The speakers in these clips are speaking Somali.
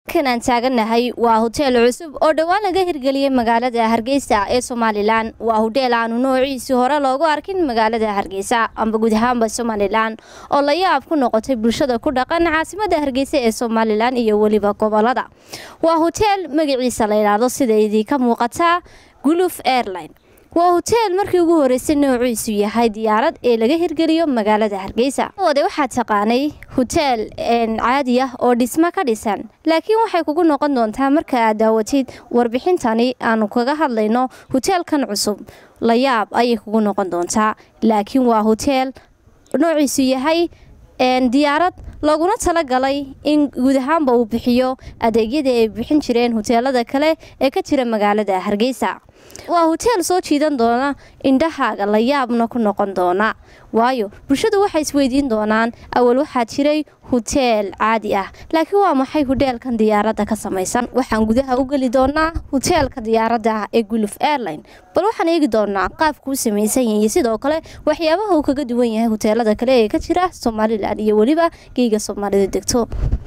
kan aan taaganahay waa hoteel cusub oo dhowaan laga hirgeliyey magaalada hargeysa ee somalilan waa hudheel aanu noociisii hore loogu arkin magaalada hargeysa amba guud ahaanba somalilan oo la yaab ku noqotay bulshada ku dhaqan caasimada hargeysa ee somalilan iyo weliba gobolada waa hoteel magaciisa la yidhaahdo sida idinka muuqataa guluf airline waa hoteel markii ugu horeysay noociisu yahay diyaarad ee laga hirgeliyo magaalada hargeysa wade waxaa taqaanay hoteel caadi ah oo dhismo ka dhisan laakiin waxay kugu noqon doontaa marka aad daawatid warbixintani aanu kaga hadlayno hoteelkan cusub la yaab ayay kugu noqon doontaa laakiin waa hoteel noociisu yahay diyaarad laguna talagalay in guud ahaanba uu bixiyo adeegyadii ay bixin jireen hoteelada kale ee ka jira magaalada hargeysa waa hoteel soo jiidan doona indhahaaga la yaabna ku noqon doona waayo bulshadu waxay isweydiin doonaan awal waxaa jiray hoteel caadi ah laakiin waa maxay hudheelkan diyaaradda ka samaysan waxaan gudaha u geli doonaa hoteelka diyaaradda ah ee guluf airline bal waxaan eegi doonaa qaabkuu samaysan yahay iyo sidoo kale waxyaabaha uu kaga duwan yahay hoteelada kale ee ka jira somalilan iyo weliba geega soomaalida degto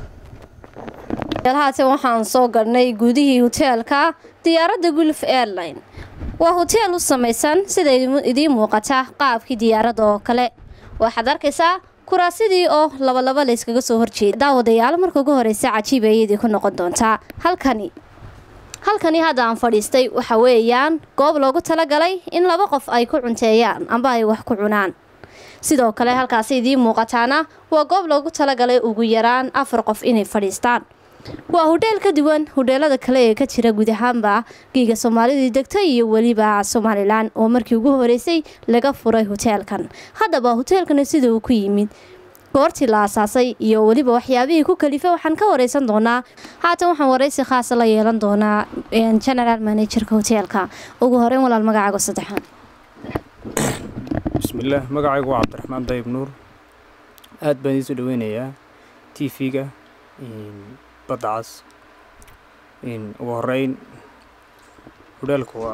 haatan waxaan soo galnay gudihii hoteelka diyaaradda guluf airline waa hoteel u samaysan sida idiin muuqata qaabkii diyaaradda oo kale waxaad arkaysaa kuraasidii oo labalaba la yskaga soo horjeeda daawadayaal marka ugu horeysa cajiib ayadii ku noqon doontaa halkani halkani hadda aan fadhiistay waxa weeyaan goob loogu talagalay in laba qof ay ku cunteeyaan amba ay wax ku cunaan sidoo kale halkaasi idiin muuqataana waa goob loogu talagalay ugu yaraan afar qof inay fadhiistaan waa hudheel ka duwan hudheelada kale ee ka jira guud ahaanba geega soomaalidii degta iyo weliba somalilan oo markii ugu horeysay laga furay hoteelkan haddaba hoteelkani sida uu ku yimid goortii la asaasay iyo weliba waxyaabihii ku kalifa waxaan ka wareysan doonaa haatan waxaan wareysi khaasa la yeelan doonaa general managerka hoteelka ugu horeyn walaal magacaago saddexaan bismillaah magacaygu waa cabdiraxmaan dayib nuur aad baan idiin soo dhaweynayaa t v-ga badacas ugu horeyn hudheelku waa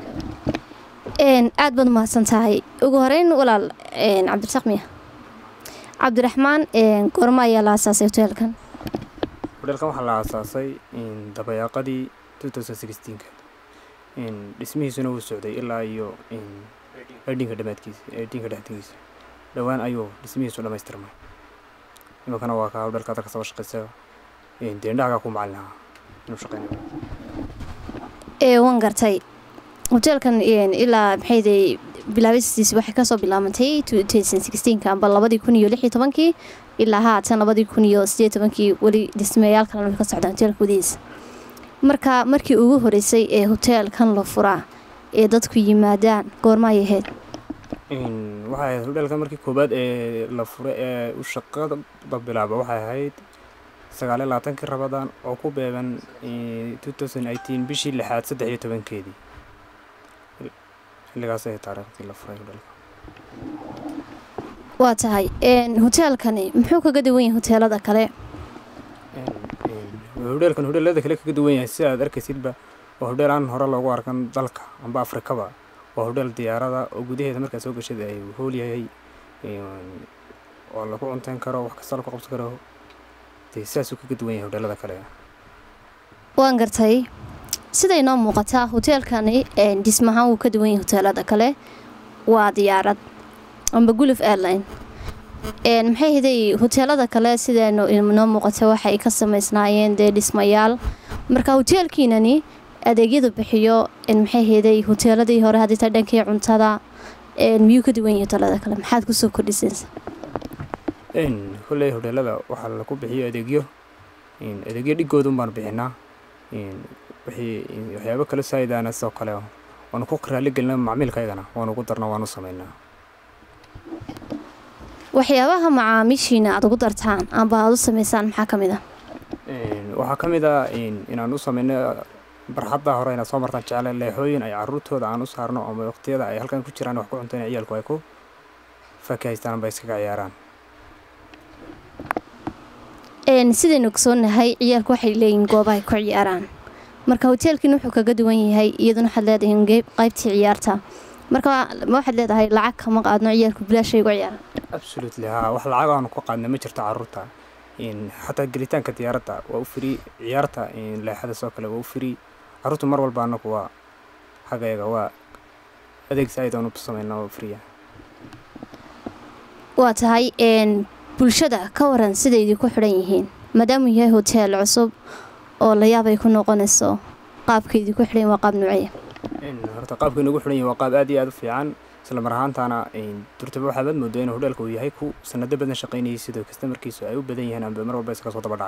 aad baad umahadsan tahay ugu horeyn walaal cabdirasaaq miya cabdiraxmaan goorma ayaa la asaasay hoteelkan hudheelkan waxaa la aasaasay dabayaaqadii ka dhismihiisuna wuu socday ilaa iyo edhinka dhamaadkiisa edhinka dhexdigiisa dhowaan ayuu dhismihiisu dhamaystirmay iminkana waa kaa hudheelka hadda kasaba shaqeysa deendhahagaa ku macalin lahaa inuu shaqeynayo waan gartay hoteelkan ilaa maxayday bilaabistiisi waxay kasoo bilaabantay amba labadii kun iyo lix iyo tobankii ilaa haatan labadii kun iyo sideed tobankii weli dhismeyaal kalena way ka socdaan hoteelka gudihiisa marka markii ugu horeysay ee hoteelkan la furaa ee dadku yimaadaan goorma ay ahayd waxay ahayd hudheelkan markii koobaad ee la furay ee u shaqada bilaaba waxay ahayd sagaaliyo labaatankii rabadaan oo ku beegan bishii lixaad saddex iyo tobankeedii xilligaas ay taariikhdii la furay hudheelka waa tahay hoteelkani muxuu kaga duwan yahay hoteelada kale hudheelkan hudheelada kale kaga duwan yahay sida aad arkaysidba waa hudheel aan hore loogu arkan dalka amba afrikaba waa hudheel diyaarada oo gudaheeda markaa soo gashada ay hool yahay oo lagu cunteyn karo wax kasta lagu qabsan karo saasuu kaga duwan yahay hudheelada kale waan gartay siday noo muuqataa hoteelkani dhismahaan wuu ka duwan yahay hoteelada kale waa diyaarad amba guluf airline maxay hiday hoteelada kale siday noo muuqata waxay ka samaysnaayeen dee dhismayaal marka hoteelkiinani adeegyadu bixiyo maxay hiday hoteeladii hore haddii taa dhankii cuntada miyuu ka duwan yahay hoteelada kale maxaad kusoo kordhisaysa kolley hudheelada waxaa lagu bixiyo adeegyo adeegyo dhigoodan baan bixinaa waxyaabo kale saa'idaana sidoo kale waanu ku raali gelina macmiilkaygana waanu ugu darna waanu sameynaa waxyaabaha macaamiishiina aad ugu dartaan amba aad u sameysaan maxaa ka mid ah waxaa ka mid ah inaan u sameyno barxadda hore inaad soo martaan jecele leexooyin ay caruurtooda aan u saarno ama waqtiyada ay halkan ku jiraan wax ku cunto in ciyaalku ay ku fakahaystaan amba iskaga ciyaaraan sidaynu ogsoonahay ciyaalku waxay leeyihiin goobaha ay ku ciyaaraan marka hoteelkiina wuxuu kaga duwan yahay iyaduna waxaad leedahiin qaybtii ciyaarta marka ma waxaad leedahay lacag kama qaadno ciyaalku bilaashay ugu ciyaaraan absolutely haa wax lacag aanu ku qaadna ma jirto caruurta xataa gelitaanka diyaaradda waa u free ciyaarta leexada soo kale waa u free carruurtu mar walba annagu waa xaggayaga waa adeeg saaid aan u sameynaa oo free ah waa tahay bulshada ka waran siday idinku xidhan yihiin maadaamuu yahay hoteel cusub oo la yaabay ku noqonayso qaabka idinku xidhan waa qaab nuuciya horta qaabka inagu xidhan yahi waa qaab aad iyo aad u fiican isla mar ahaantaana durtaba waxaabaad moodaa inuu hodheelka uu yahay ku sanado badan shaqaynayay sidoo kastamarkiisu ay u badan yihiin amba mar walba iskaga soo daba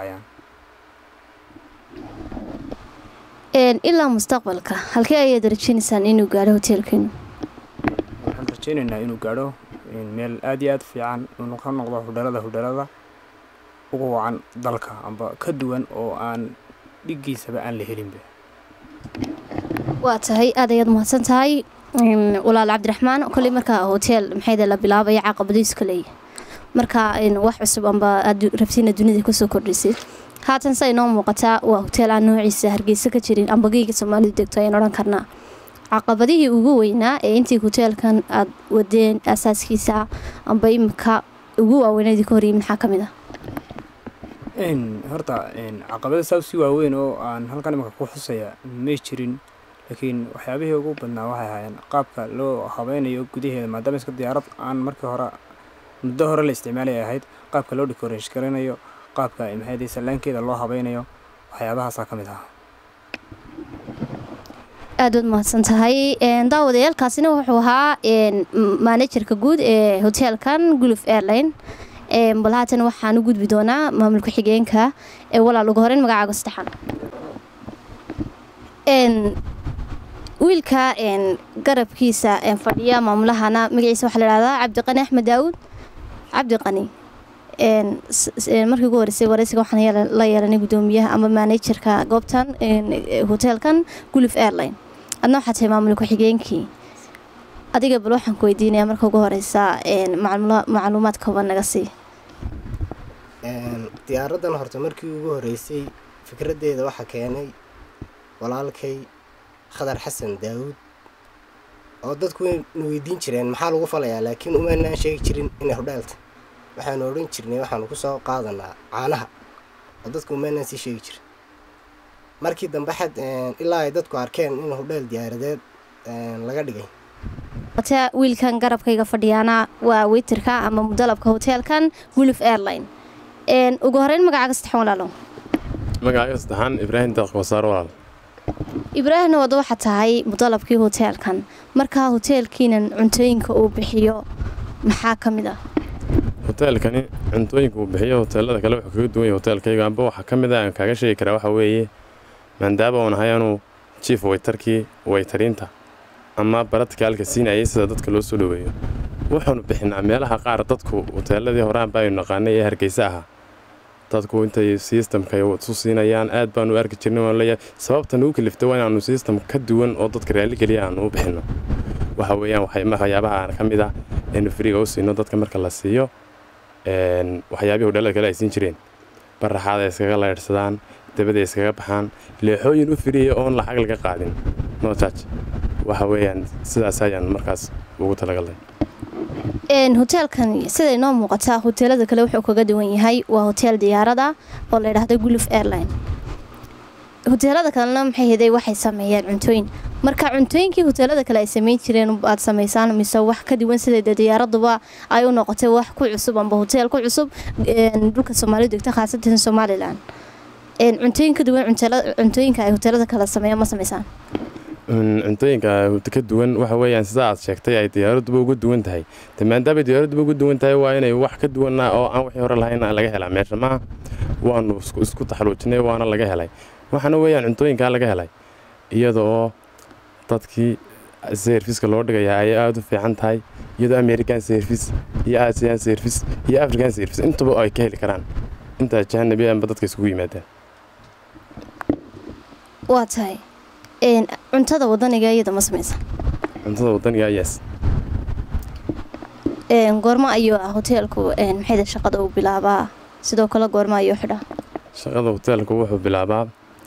dhacayaan ilaa mustaqbalka halkee ayaad rajeynaysaan inuu gaadho hoteelkiinu waxaan rajeynaynaa inuu gaadho meel aad iyo aad fiican inuu ka noqdo hudheelada hudheelada ugu wacan dalka amba ka duwan oo aan dhigiisaba aan la helinba waa tahay aad ayaad mahadsan tahay walaal cabdiraxmaan kolley markaa hoteel maxayda la bilaabaya caqabadiiska leeya markaa wax cusub amba aad rabtiina dunida kusoo kordhisid haatan sa inoo muuqataa waa hoteel aan noociisa hargeysa ka jirin amba geyga soomaalidu degto ayaan odhan karnaa caqabadihii ugu weynaa ee intii hoteelkan aad wadeen asaaskiisa amba imika ugu waaweynadii ka horyimi maxaa ka mid ah horta caqabada saa si waaweyn oo aan halkan imika ku xusaya may jirin laakiin waxyaabihii ugu badnaa waxay ahaayeen qaabka loo habeynayo gudaheeda maadaama iska diyaarad aan markii hore muddo hore la isticmaalay ahayd qaabka loo decoration garanayo qaabka maxay sallaankeeda loo habeynayo waxyaabahaasaa ka mid ahaa aad waad mahadsan tahay daawadayaalkaasina wuxuu ahaa maanajerka guud ee hoteelkan guluf airline bal haatan waxaan u gudbi doonaa maamulka xigeenka ee walaal ugu horeyn magacaaga saddexan wiilka garabkiisa fadhiya maamulahana magaciisa waxaa la ihahdaa cabdiqani axmed daawuud cabdiqani markii ugu horeysay wareysiga waxaan la yeelanay guddoomiyaha ama maanajerka goobtan hoteelkan guluf airline adna waxaa tahay maamul ku-xigeenkii adiga bal waxaan ku weydiinayaa marka ugu horeysa macluumaad kooban naga sii diyaaraddan horta markii ugu horeysay fikraddeeda waxaa keenay walaalkay khadar xasan daawuud oo dadku waynu weydiin jireen maxaa lagu falayaa laakiin umaynaan sheegi jirin inay hodheelta waxaanu odhan jirnay waxaanu ku soo qaadanaa caanaha oo dadku umaynaan sii sheegi jirin markii dambe xad ilaa ay dadku arkeen in hodheel diyaaradeed laga dhigay wiilkan garabkayga fadhiyaana waa weyterka ama mudalabka hoteelkan guluf airline ugu horeyn magacaaga saddexan walaalo magacaaga saddexaan ibraahim daaq wasaar walaal ibraahimna wada waxaa tahay mudalabkii hoteelkan markaa hoteelkiinan cuntooyinka uu bixiyo maxaa ka mid ah hoteelkani cuntooyinka uu bixiyo hoteelada kale wuxuu kaga duwan yahay hoteelkayga amba waxaa ka mid ah aan kaaga sheegi karaa waxaa weeye maadaama uun ahay anuu jief waytarkii waytariinta ama baradkaalka siinayay sida dadka loo soo dhoweeyo waxaanu bixinaa meelaha qaar dadku hoteeladii horaanba aynu naqaanay ee hargeysa ahaa dadku intay sistamka isu siinayaan aad baanu arki jirnay waan leeyahay sababta nagu kalifta waa inaanu sistam ka duwan oo dadka raalligeliya aanu u bixinno waxa weeyaan waxyaabaha ka mid ah aynu firiga u siino dadka marka la siiyo waxyaabihii hodheelada kale ay siin jireen baraxaada iskaga laydhsadaan dabada iskaga baxaan leexooyin u firiya oon lacag laga qaadin nojaaj waxa weeyaan sidaas ayaan markaas ugu talagalnay hoteelkan siday noo muuqataa hoteelada kale wuxuu kaga duwan yahay waa hoteel diyaarada oo la ydhahda guluf airline hoteelada kalena maxay heday waxay sameeyeen cuntooyin marka cuntooyinkii hoteelada kale ay sameyn jireen aad samaysaan mise wax ka duwan sida diyaaraduba ay u noqotay wax ku cusub amba hoteel ku cusub dhulka soomaalidu degta khaasatan somalilan cuntooyin ka duwan cuntooyinka ay hoteelada kale sameeyaan ma samaysaan cuntooyinka ka duwan waxa weeyaan sida aad sheegtay ay diyaaraduba uga duwan tahay de maadaamay diyaaraduba uga duwan tahay waa inay wax ka duwana oo aan wixii hore lahayn laga helaa meesha maaha waanu isku taxaluujinay waana laga helay waxaana weeyaan cuntooyinkaa laga helay iyadoo dadkii serviska loo dhigayaa ay aada u fiican tahay iyadoo american service iyo asian service iyo african service intuba ay ka heli karaan intaa jahanabi amba dadka isugu yimaadaan waa tahay cuntada wadaniga iyada ma samaysa cuntada wadaniga yes goormo ayuu ah hoteelku maxayda shaqada uu bilaabaa sidoo kale goormo ayuu xidhaa shaqada hoteelku wuxuu bilaabaa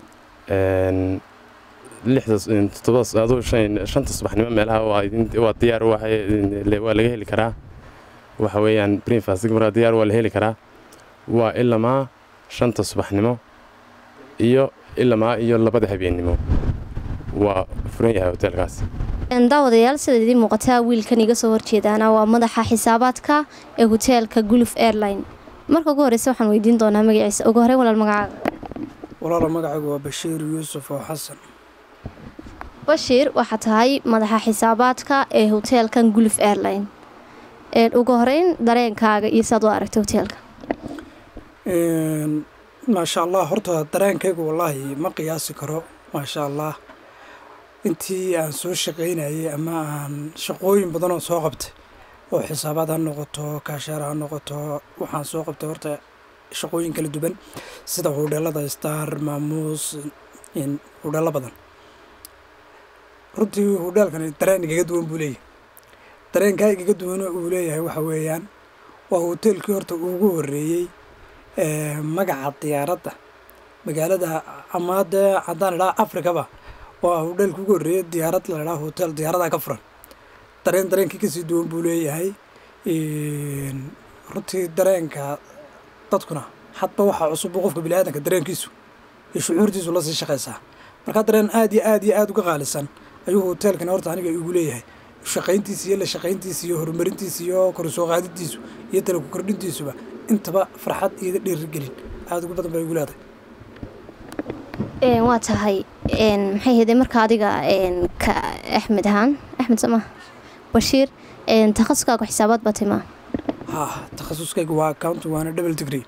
shanta subaxnimo meelaha waa diyaar waa laga heli karaa waxa weeyaan breakfast markaa diyaar waa la heli karaa waa ilamaa shanta subaxnimo iyo ilamaa iyo labada habeennimo waa furan yahay hoteelkaas daawadayaal sida idiin muuqataa wiilkan iga soo horjeedaana waa madaxa xisaabaadka ee hoteelka guluf airline marka ugu horeysa waxaan weydiin doonaa magaciisa ugu horey walaal magacaaga walaalo magacaygu waa bashiir yuusuf oo xasan bashiir waxaa tahay madaxa xisaabaadka ee hoteelkan guluf airline ugu horeyn dareenkaaga iyo saad u aragtay hoteelka maasha allah horta dareenkaygu wallaahi ma qiyaasi karo maasha allah intii aan soo shaqaynayay ama aan shaqooyin badan oo soo qabtay oo xisaabaad ha noqoto kaasheer ha noqoto waxaan soo qabtay horta shaqooyin kala duwan sida hudheelada star maamuus hudheelo badan runtii hudheelkani dareen igaga duwan buu leeyahay dareenkaa igaga duwan uu leeyahay waxa weeyaan waa hoteelkii horta ugu horreeyey magaca diyaaradda magaalada ama dee haddaan idhaha afrikaba waa hudheelka ugu horreeyey diyaarad la idhaha hotel diyaaradaa ka furan dareen dareenkii kasii duwan buu leeyahay runtii dareenka dadkuna hadba waxaa cusub qofka biniaadanka dareenkiisu iyo shucuurtiisu lasii shaqaysaa markaa dareen aad iyo aad iyo aad uga qaalisan ayuu hoteelkani horta aniga igu leeyahay shaqayntiisa iyo la shaqayntiisa iyo horumarintiisa iyo korsoo qaadidiisu iyo tala ku kordhintiisuba intaba farxad iyo dhiirigelin aada ugu badan baa igu leedahay waa tahay maxay heedee marka adiga ka axmed ahaan axmed sama bashiir takhasuskaagu xisaabaad baa timaa ha takhasuskaygu waa accounting waana double degree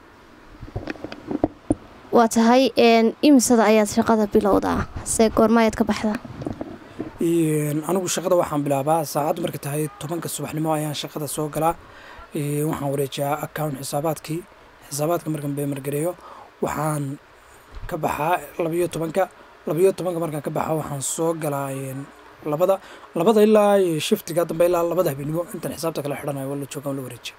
waa tahay imisada ayaad shaqada bilowdaa se goorma ayaad ka baxdaa anigu shaqada waxaan bilaabaa saacaddu markay tahay tobanka subaxnimo ayaan shaqada soo galaa waxaan wareejiyaa account xisaabaadkii xisaabaadka markaan beemargareeyo waxaan ka baxaa labayo tobanka labayo tobanka markaan ka baxa waxaan soo galaa labada labada ilaa shiftiga dambe ilaa labada habeenimo intaan xisaabta kala xidhanayo la joogaan la wareejiya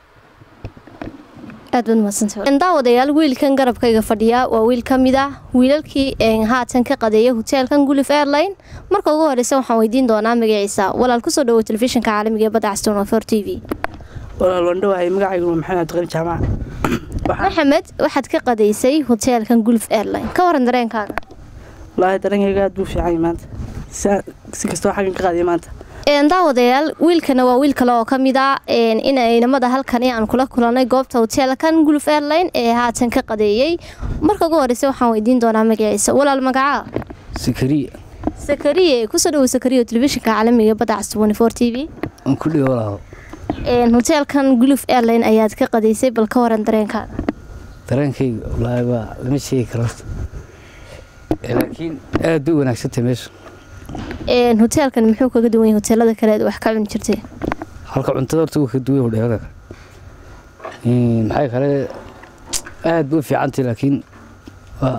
aad baad mahadsantahay daawadayaal wiilkan garabkayga fadhiya waa wiil ka mid ah wiilalkii haatan ka qadeeya hoteelkan gulif airline marka ugu horeysa waxaan weydiin doonaa magaciisa walaal kusoo dhawo telefishinka caalamiga ee badda caston for t v walaal waan dhawahay magacaygu waa maxamed cabdiqani jaamac maxamed waxaad ka qadeysay hoteelkan gulf airline ka waran dareenkaaga wallaahi dareenkayga aad buu fiican maanta si kastoo xaggan ka qaadiya maanta daawadayaal wiilkana waa wiil kale oo ka mid a in inamada halkani aan kula kulanay goobta hoteelkan gulf airline ee haatan ka qadeeyey marka ugu horeysa waxaan weydiin doonaa magaciisa walaal magacaa sakariya sakariye kusoo dhawo sakariya telefishinka caalamiga badda cas for t v aan ku dhigo walaalo hoteelkan gulf airline ayaad ka qadeysay bal ka waran dareenkaaga dareenkayga wallaahi waa lama sheegi karo laakiin aad bay u wanaagsantay meesha hoteelkan muxuu kaga duwan yahay hoteelada kale aad wax ka cuni jirtay halka cuntada horta wuu ka duwan hudheelada maxay kale aad bay u fiicantay laakiin waa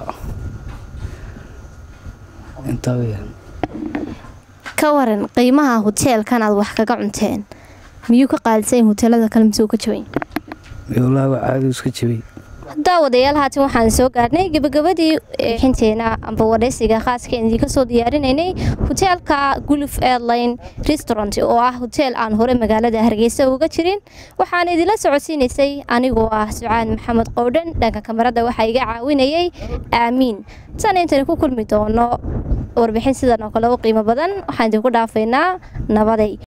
intaa weyaan ka waran qiimaha hoteelkan aad wax kaga cunteen miyuu ka qaalisan yahay hoteelada kale mise uu ka jaban wallaahi waa caadi iska jabay daawadayaal haatan waxaan soo gaarnay gabagabadii xinteena amba wareysiga khaaskeen idinka soo diyaarinaynay hoteelka guluf airline restaurant oo ah hoteel aan hore magaalada hargeysa uga jirin waxaan idinla socodsiinaysay anigoo ah sucaan maxamed qowdhan dhanka kamarada waxaa iga caawinayay aamiin tan intaynu ku kulmi doono warbixin sidan oo kale u qiimo badan waxaan idinku dhaafaynaa nabaday